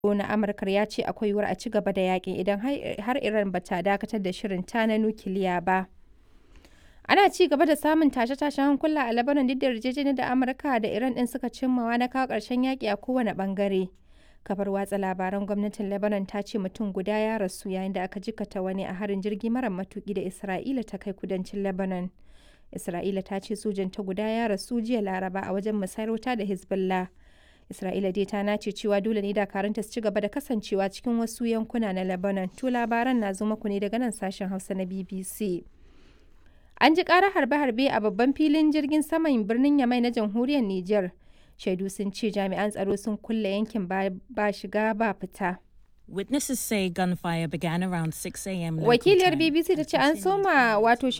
na Amurkar ya ce akwai yiwuwar a ci gaba da yakin idan har Iran ba ta dakatar da shirinta na nukiliya ba. Ana ci gaba da samun tashe-tashen hankula a Lebanon duk da yarjejeniyar da Amurka da Iran ɗin suka cimmawa na kawo ƙarshen yaƙi a kowane ɓangare. Kafar watsa labaran gwamnatin Lebanon ta ce mutum guda ya rasu yayin da aka jikata wani a harin jirgi mara matuƙi da Isra'ila ta kai kudancin Lebanon. Isra'ila ta ce sojanta guda ya rasu jiya Laraba a wajen musayar wuta da Hezbollah. Isra'ila dai ta nace cewa dole ne dakarunta su ci gaba da kasancewa cikin wasu yankuna na Lebanon. To labaran na zo muku ne daga nan sashen Hausa na BBC. An ji ƙarar harbe-harbe a babban filin jirgin saman birnin Yamai na jamhuriyar Nijar. Shaidu sun ce jami'an tsaro sun kulle yankin ba shiga ba fita. Witnesses say gunfire began around 6 a.m. Wakiliyar BBC ta ce an soma wato